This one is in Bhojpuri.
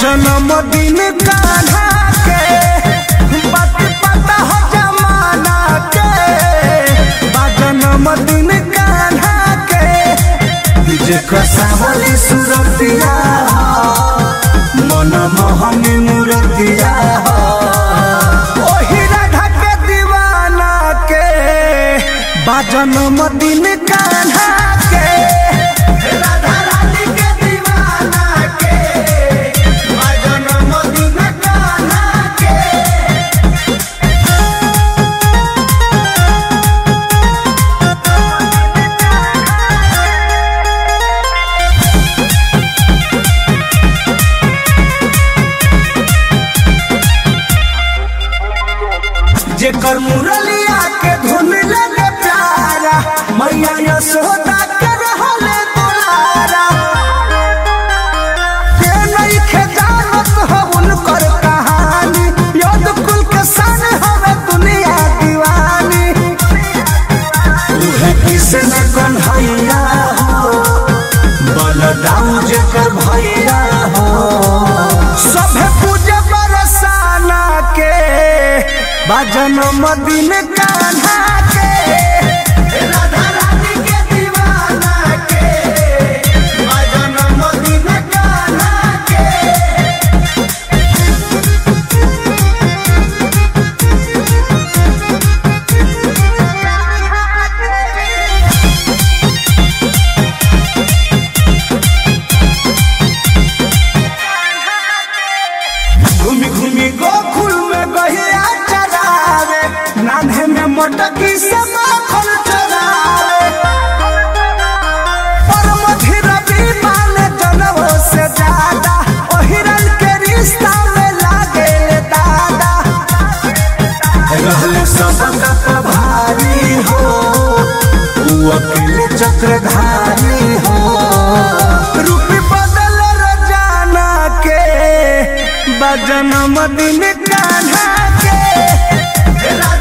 जन्मदिन कान्हा के बात पता हो जमाना के बा जन्मदिन कान्हा के जेकर सावली सुरतिया मन मोहनी मूर्तिया ओही राधा के दीवाना के बा जन्मदिन कान्हा के राधा रानी के दीवाना के बा जन्मदिन कान्हा के जेकर मुरलिया के धुन लगे प्यारा मैया यशोदा के रहले दुलारा के नहीं खेजानत हो उनकर कहानी योद कुल के सन हवे दुनिया दीवानी उहे कृष्ण कन्हैया हो बलदाऊ जेकर भैया हो सभे पूजे बरसाना के बाजन मदिन कान्हा के राधा रानी के दीवाना के बाजन मदिन कान्हा के घूमी घूमी गोकुल में गहिया चरावे नान्हे में मोटकी से माखन चरावे पर मधिर माने जनवो से ज्यादा ओ हिरन के रिश्ता में लागे ले दादा रहले सबका प्रभारी हो उ अकेले चक्रधारी हो रूपी बदल रजाना के बजन मदिन कान्हा के